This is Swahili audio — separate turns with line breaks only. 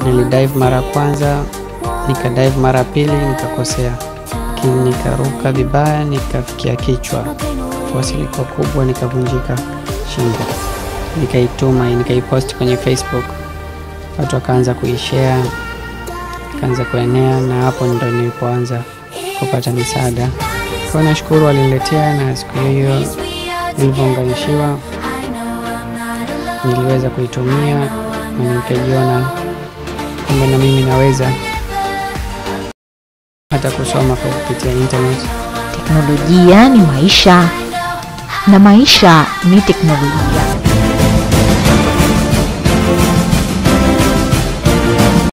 Nilidive mara ya kwanza, nikadive mara ya pili, nikakosea, lakini nikaruka vibaya, nikafikia kichwa, fosi ilikuwa kubwa, nikavunjika shingo. Nikaituma, nikaipost kwenye Facebook, watu wakaanza kuishare, ikaanza kuenea, na hapo ndo nilipoanza kupata misaada. Kwa hiyo nashukuru waliniletea, na siku hiyo nilivyounganishiwa niliweza kuitumia na nikajiona kwamba na mimi naweza hata kusoma kwa kupitia internet.
Teknolojia ni maisha na maisha ni teknolojia.